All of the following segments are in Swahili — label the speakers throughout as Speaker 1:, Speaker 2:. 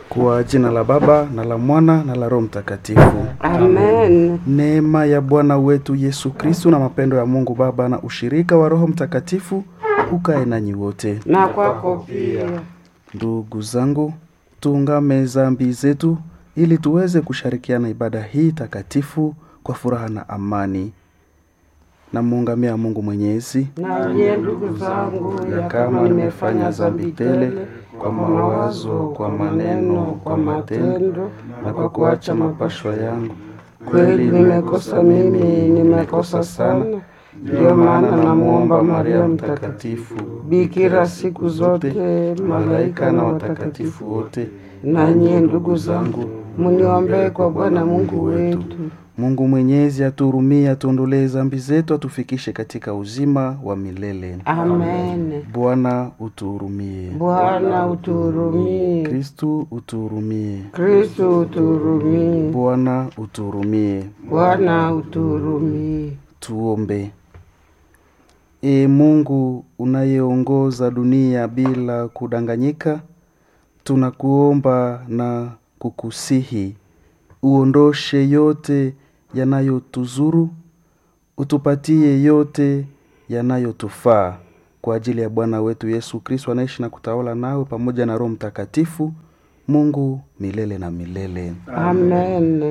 Speaker 1: Kwa jina la Baba na la Mwana na la Roho Mtakatifu.
Speaker 2: Amen.
Speaker 1: Neema ya Bwana wetu Yesu Kristu na mapendo ya Mungu Baba na ushirika wa Roho Mtakatifu ukae nanyi wote.
Speaker 2: Na kwako pia.
Speaker 1: Ndugu zangu, tuungame zambi zetu ili tuweze kushirikiana ibada hii takatifu kwa furaha na amani. Namuungamia Mungu Mwenyezi
Speaker 2: Na nyie ndugu zangu,
Speaker 1: ya kama nimefanya dhambi tele kwa mawazo, kwa maneno, kwa matendo na kwa kuacha mapashwa yangu.
Speaker 2: Kweli nimekosa mimi, nimekosa sana. Ndiyo maana namwomba Maria Mtakatifu, bikira siku zote,
Speaker 1: malaika na watakatifu wote,
Speaker 2: na nyie ndugu zangu, muniombee kwa Bwana Mungu wetu.
Speaker 1: Mungu Mwenyezi atuhurumie, atuondolee dhambi zetu, atufikishe katika uzima wa milele.
Speaker 2: Amen.
Speaker 1: Bwana utuhurumie.
Speaker 2: Bwana utuhurumie.
Speaker 1: Kristu utuhurumie.
Speaker 2: Kristo utuhurumie.
Speaker 1: Bwana utuhurumie.
Speaker 2: Bwana utuhurumie.
Speaker 1: Tuombe. Ee Mungu unayeongoza dunia bila kudanganyika, tunakuomba na kukusihi uondoshe yote yanayotuzuru, utupatie yote yanayotufaa kwa ajili ya Bwana wetu Yesu Kristo anaishi na kutawala nawe pamoja na Roho Mtakatifu, Mungu milele na milele.
Speaker 2: Amen.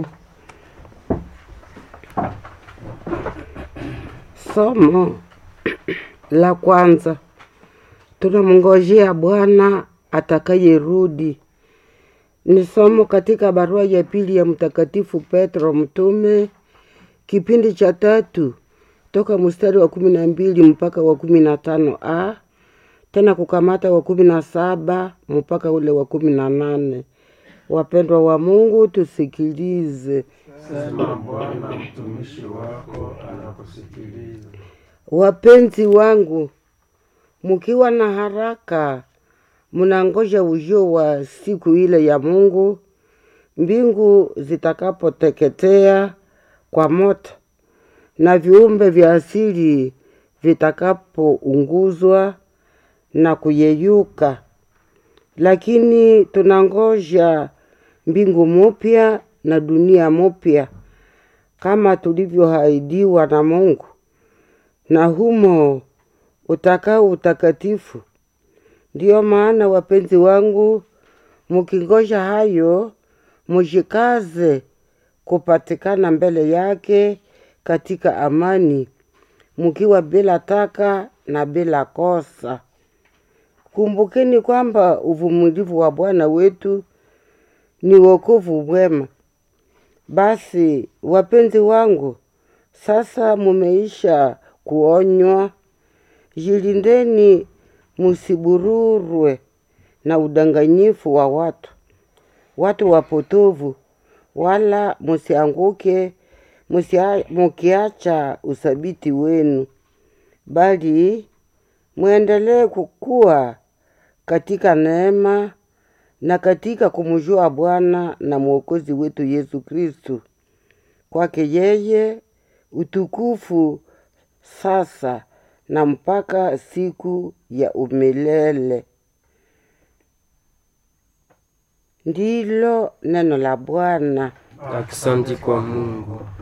Speaker 2: Somo la kwanza, tunamngojea Bwana atakayerudi. Ni somo katika barua ya pili ya Mtakatifu Petro mtume, kipindi cha tatu toka mstari wa kumi na mbili mpaka wa kumi na tano a tena kukamata wa kumi na saba mpaka ule wa kumi na nane. Wapendwa wa Mungu, tusikilize.
Speaker 1: Sema Bwana, mtumishi wako anakusikiliza.
Speaker 2: Wapenzi wangu, mukiwa na haraka, munangoja ujio wa siku ile ya Mungu, mbingu zitakapoteketea kwa moto na viumbe vya asili vitakapounguzwa na kuyeyuka. Lakini tunangoja mbingu mupya na dunia mupya kama tulivyoahidiwa na Mungu, na humo utakao utakatifu. Ndiyo maana wapenzi wangu, mukingoja hayo, mujikaze kupatikana mbele yake katika amani, mukiwa bila taka na bila kosa. Kumbukeni kwamba uvumilivu wa Bwana wetu ni wokovu mwema. Basi wapenzi wangu, sasa mumeisha kuonywa, jilindeni musibururwe na udanganyifu wa watu, watu wapotovu, wala musianguke musia- mukiacha uthabiti wenu, bali mwendelee kukua katika neema na katika kumjua Bwana na Mwokozi wetu Yesu Kristu. Kwake yeye utukufu sasa na mpaka siku ya umilele. Ndilo neno la Bwana.
Speaker 3: Asante kwa Mungu.